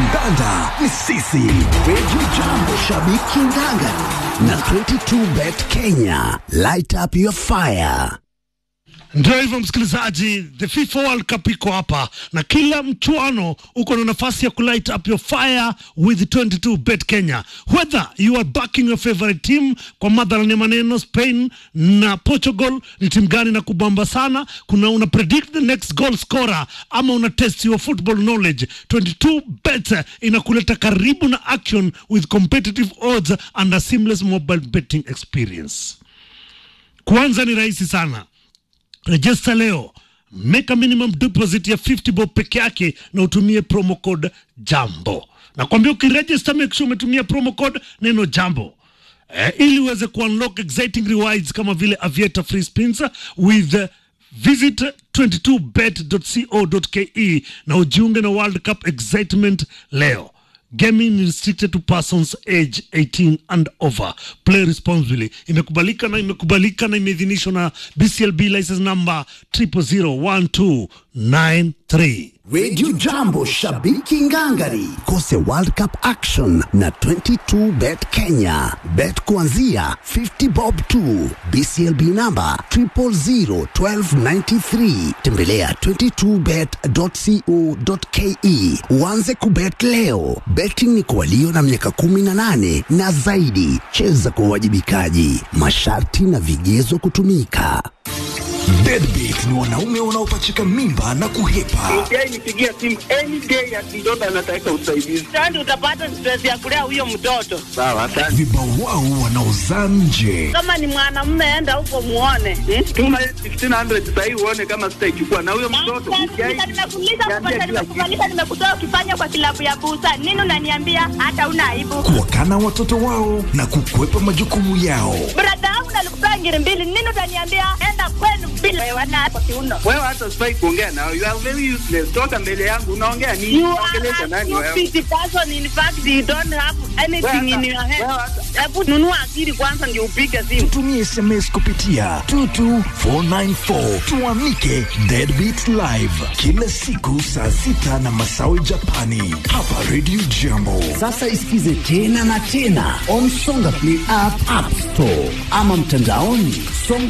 kandanda ni sisi. Radio Jambo, shabiki ngangari na 22bet Kenya. Light up your fire. Ndio hivyo msikilizaji, the FIFA World Cup iko hapa na kila mchuano uko na nafasi ya kulight up your fire with 22 bet Kenya. Whether you are backing your favorite team, kwa madhara ni maneno Spain na Portugal ni timu gani na kubamba sana, kuna una predict the next goal scorer ama una test your football knowledge. 22 bet inakuleta karibu na action with competitive odds and a seamless mobile betting experience. Kwanza ni rahisi sana Register leo, make a minimum deposit ya 50 bob peke yake na utumie promo code jambo. Nakwambia ukiregister, make sure umetumia promo code neno jambo eh, ili uweze kuunlock exciting rewards kama vile aviator free spins with uh, visit 22bet.co.ke na ujiunge na World Cup excitement leo. Gaming is restricted to persons age 18 and over. Play responsibly. Imekubalika na imekubalika na imeidhinishwa na BCLB license number 0001293. Radio Jambo, shabiki ngangari. Kose World Cup action na 22bet Kenya. Bet kuanzia 50 bob tu. BCLB number 0001293. Tembelea 22bet.co.ke. Uanze kubet leo. Betting ni kwa walio na miaka 18 na zaidi. Cheza kwa uwajibikaji. Masharti na vigezo kutumika. Deadbeat ni wanaume wanaopachika mimba na kuhepa. Yeye nipigia simu any day ati mtoto anataka usaidizi. Sasa utapata stress ya kulea huyo mtoto. Sawa, asante. Vibawao wanaozaa nje. Kama ni mwanamume, enda huko muone. Hmm? Tuma 1500 sasa hivi uone kama sitaichukua na huyo mtoto. Nimekuuliza, nimekuuliza, nimekufanyisha, nimekutoa ukifanya kwa kilabu ya busa. Nini unaniambia hata una aibu? Kuwakana watoto wao na kukwepa majukumu yao. Brada yangu nalikupea ngiri mbili. Nini utaniambia enda kwenu bila wewe na kwa kiuno. Wewe hata sifai kuongea nao. You are very useless. Toka mbele yangu unaongea nini? You are Unaongelesha a nani wewe? stupid person. In fact, you don't have anything in your head. Wewe hata- Hebu nunua akili kwanza ndio upige simu. Tumie SMS kupitia 22494 tuamike Deadbeat Live kila siku saa sita na masawi Japani hapa Radio Jambo. Sasa isikize tena na tena on Songa Play app, app store ama mtandaoni songa